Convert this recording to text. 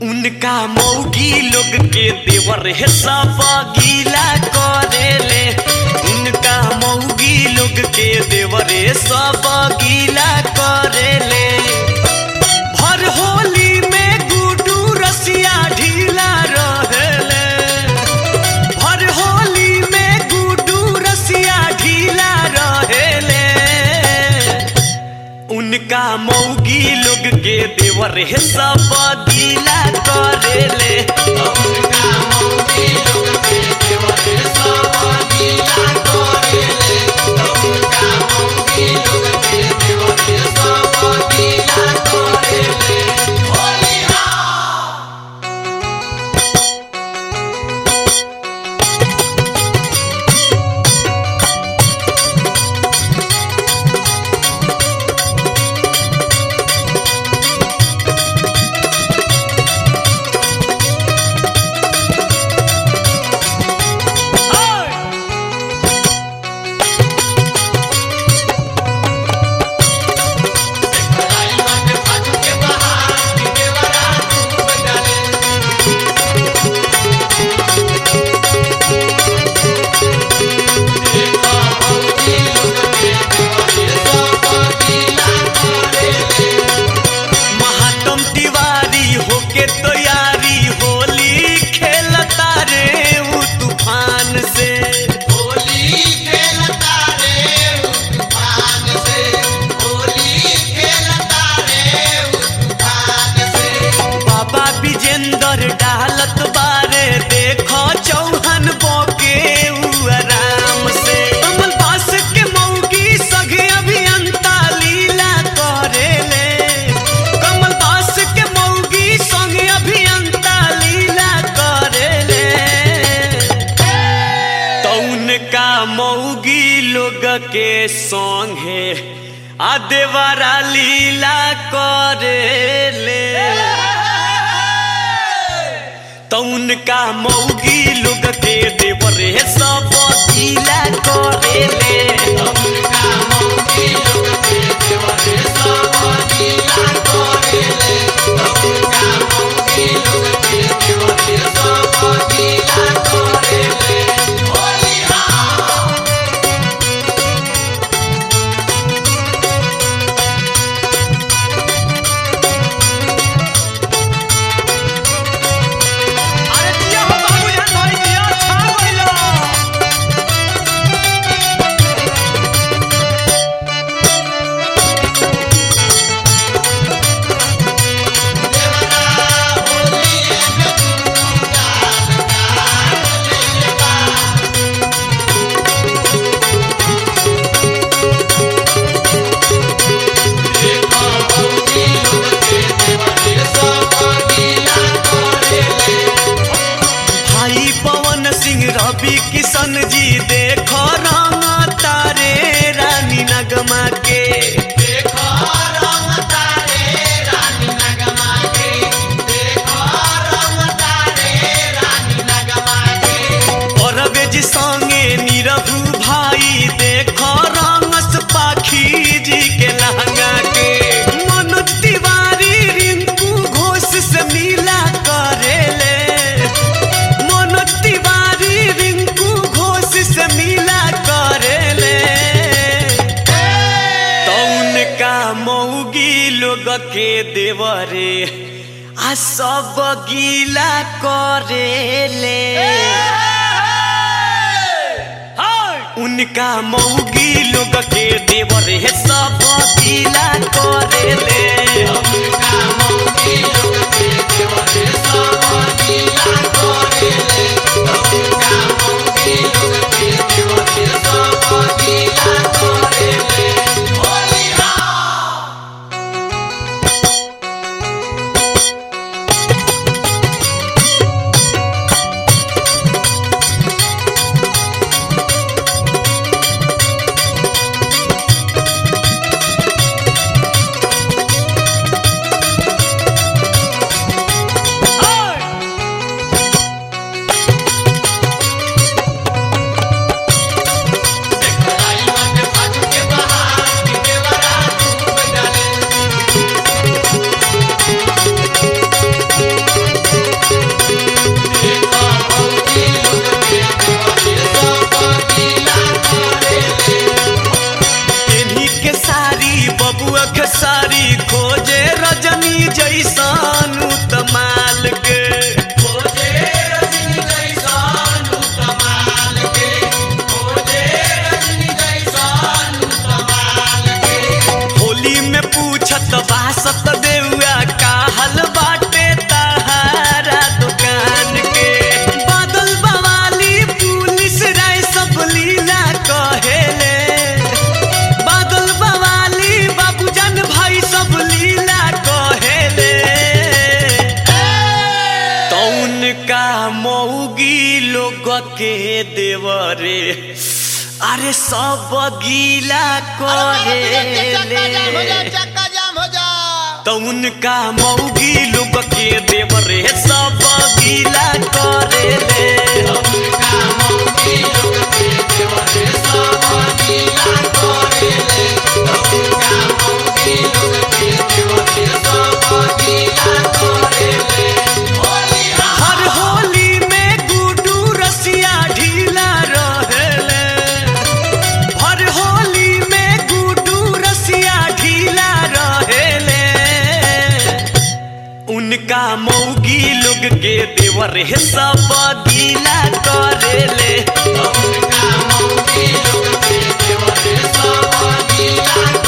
उनका मौगी लोग के देवर है सब गीला करेले उनका मौगी लोग के देवर है सब गीला करेले भर होली में गुडू रसिया ढीला रहेले भर होली में गुडू रसिया ढीला रहेले उनका मौगी लोग के देवर है सब गीला करेले उनका मौगी लोग के देवर सब गीला करेले उनका मौगी लोग के देवर सब गीला करेले होलिया आई मन फाटू के बहार के देवरा डूब डाले देखो मौगी लोग के देवर सब गीला करेले महात्म तिवारी होके तैयारी होली खेलता रे उ तूफान से होली खेलता रे तूफान से होली खेलता रे तूफान से बाबा विजेंद्र डालत बारे देखो चौहन बोके उ आराम से कमल बास के मौगी सगे अभियंता लीला करेले कमल बास के मौगी संगे अभियंता लीला करेले तो उनका मौगी लोग के संगे आ देवरा लीला करेले तो उनका मौगी लोग के देवरे सब गीला करेले उनका मौगी लोग के देवर सब गीला करेले उनका मौगी लोग के देवर सब गीला करेले होलिया अरे दिया हो बाबू जान भाई दिया छा गइलो देवरा होली में तू जान काट ले बा देखो मौगी लोग के देवर सब गीला करेले भाई पवन सिंह रवि किशन जी देखो रंग तारे रानी नगमा के देखो रंग तारे रानी नगमा के देखो रंग तारे रानी नगमा के परवेज संगे निरहु भाई देखो रंगस पाखी जी के लहंगा के मनोज तिवारी रिंकू घोष से मिला करेले मनोज तिवारी रिंकू घोष से मिला करेले तो उनका मौगी लोग के देवरे आ सब गीला करेले उनका मौगी लोग के देवरे सब गीला करेले उनका मौगी लोग के देवर सब गीला करेले उनका मौगी लोग के देवर सब गीला करेले होलिया आ उनका मऊगी लोग के देवरे अरे सब गीला करे चक्का जाम हो जा तो उनका मऊगी लोग के देवरे सब गीला करे ले उनका मौगी लोग के देवरे सब गीला करेले उनका मौगी लोग के देवरे सब गीला करेले होली हर होली में गुडू रसिया ढीला रहेले हर होली में गुडू रसिया ढीला रहेले उनका मौगी लोग के देवर है सब गीला करेले उनका मौगी लोग के देवरे सब गीला